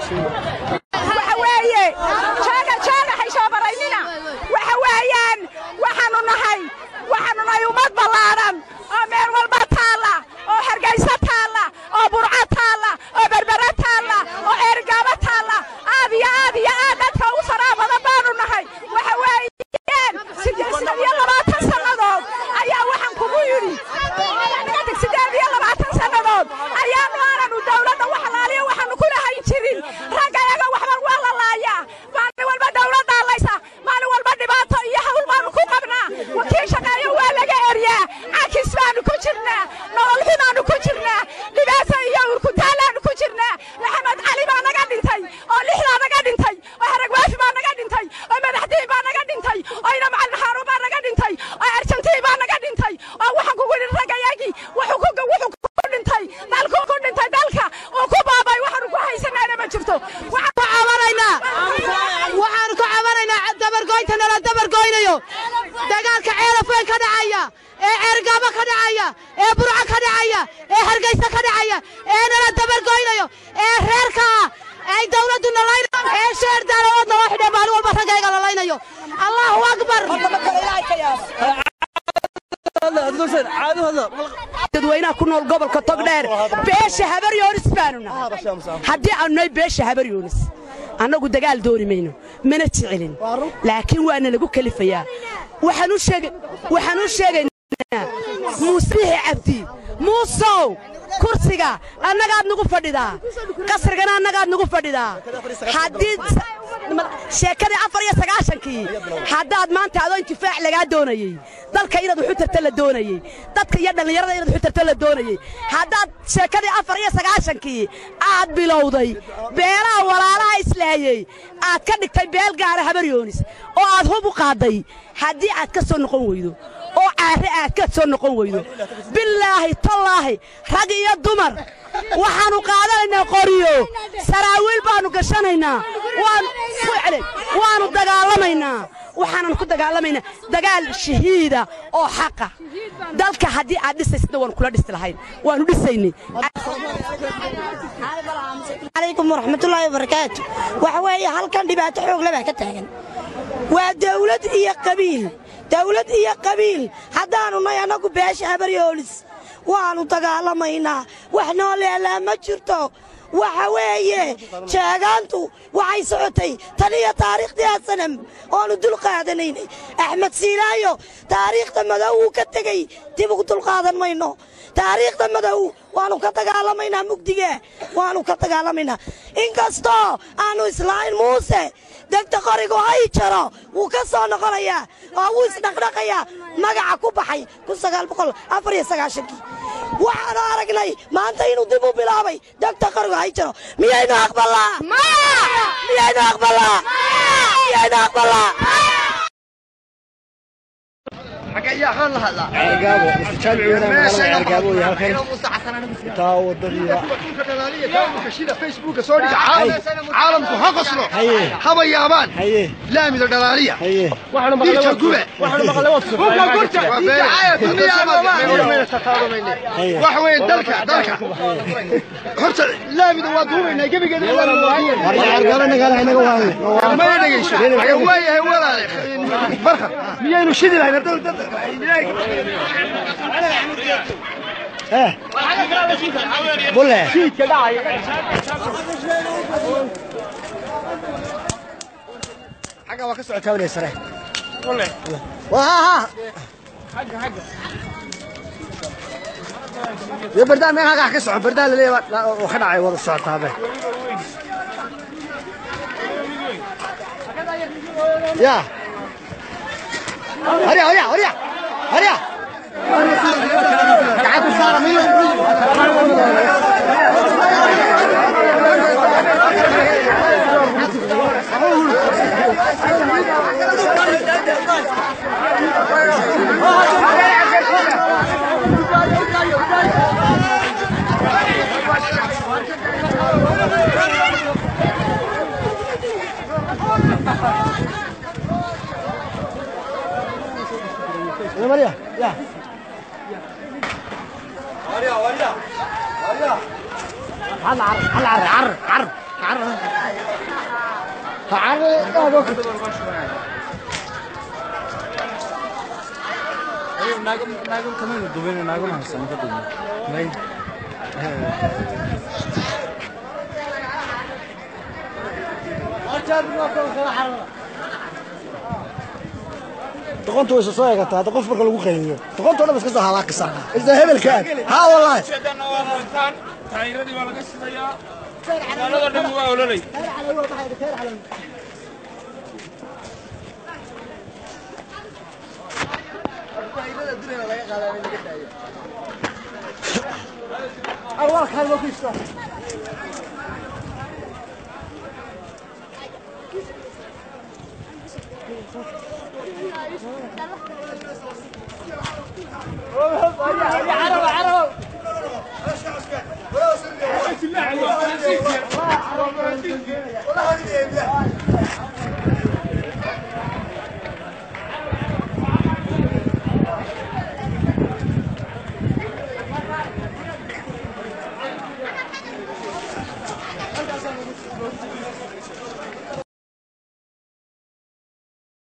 waxa weeye jaaga jaaga haysoo baraynina waxa weeyaan waxaanu nahay waxaanu nahay ummad ballaadhan oo meel walba taalla oo hargayso taalla oo burco taalla oo berbere taalla oo eergaabo taalla aad iyo aad iyo aad dadka ugu faraa badan baanu nahay waxa weeyaan sideed iyo labaatan sannadood ayaa waxaan kugu yidhi sideed iyo labaatan sannadood ayaanu aananu dawladda wax laaliyo waxaanu ku lahayn jirin ragga yaga waxba waa la laayaa maalin walba dawladdaa laysa maalin walba dhibaato iyo hawl baanu ku qabnaa wakiil shaqeeyo waa laga eryaa cakis baanu ku jirnaa nolol xumaanu ku jirnaa dhibaato iyo urkutaalaanu ku jirnaa maxamed cali baa naga dhintay oo lixdaa naga dhintay oo haragwaafi baa naga dhintay oo madaxdiin baa naga dhintay oo ina macalin xaaruun baa naga dhintay oo arjantiin baa naga dhintay oo waxaan kugu yidhi raggayagii wuxuu ku wuxuu ku dhintay dalkuu ku dhintay dalka uu ku baabay waxaanu ku haysanaana ma jirto waxaan ku cabanaynaa waxaanu ka cabanaynaa dabargoynta nala dabargoynayo dagaalka ceelafweyn ka dhacaya ee ceergaabo ka dhacaya ee burco ka dhacaya ee hargaysa ka dhacaya ee nala dabargoynayo ee reerka ah ay dawladdu nalaynayo ee sheer daaladood naloo xidhe maalin walba raggayga lalaynayo allahu akbar dadweynaha ku nool gobolka togdheer beesha habar yoonis baanu nahay haddii aanu nahay beesha habar yoonis annagu dagaal dooni mayno mana jecelin laakiin waana lagu kelifayaa waxaan u sheega waxaan u sheegaynaa muusbixi cabdi muusow kursiga annagaad nagu fadhidaa qasrigana annagaad nagu fadhidaa haddii sheekadii afar iyo sagaashankii haddaad maanta adoo intifaac lagaa doonayey dalka inaad waxu tarta la doonayey dadka iyo dhallinyarada inaad waxu tarta la doonayey haddaad sheekadii afar iyo sagaashankii aad bilowday beelaha walaalaha islaayey aad ka dhigtay beel gaara habaryoonis oo aad hub u qaadday haddii aad ka soo noqon weydo oo caare aad ka soo noqon weydo bilaahi tallaahi rag iyo dumar waxaannu qaadanaynaa qoriyo saraawiil baannu gashanaynaa waanu ku celin waannu dagaalamaynaa waxaanan ku dagaalamaynaa dagaal shahiida oo xaqa dalka haddii aad dhisaysna waanu kula dhisi lahayn waannu dhisaynay calaykum waraxmatullaahi wabarakaatu waxa weeye halkan dhibaato xoogle baa ka taagan waa dawlad iyo qabiil dawlad iyo qabiil haddaannu nay annagu beesha habaryoolis waannu dagaalamaynaa wax noo leelaa ma jirto waxa weeye jeegaantu waxay socotay tan iyo taariikhdii asanam oonu dul qaadanaynay axmed siilaayo taariikhda madow uu ka tegey dib ugu dulqaadan mayno taariikhda madow waannu ka dagaalamaynaa mugdige waannu ka dagaalamaynaa inkastoo aannu islaahin muuse degta qorigu hay jaro wuu ka soo noqonayaa oo wuu isdhaqdhaqayaa magaca ku baxay waxaanu aragnay maanta inuu dib u bilaabay degta qorigu hay jaro miyaynu aqbalaa miyaynu aqbalaa miyaynu aqbalaa caalamku ha qoslo haba yaabaan laamida dhalaaliya dhiigka gube waxa weeye dalka dalka horta laamida waa duubaynaa gebigeeda mana dhegeyso waayahay walaale barka miyaynu shidi lahayn xagga waa ka socotaa wale sare yo bardaan meel halkaa ka soco bardaan laleeya oo ka dhacay wada socotaabe ya harya harya harya harya gacanta saara miyo يا مريم يا هلا عر هلا عر عر عر عر ha carre aad oo doqontu way soo eegataa hadda qof marka lagu qayliyo doqontu dhan iska soo halaaqisa isla hebelka aad haa wallahi taayiradii waa laga sidayaa magaalada dhan waa ololay والله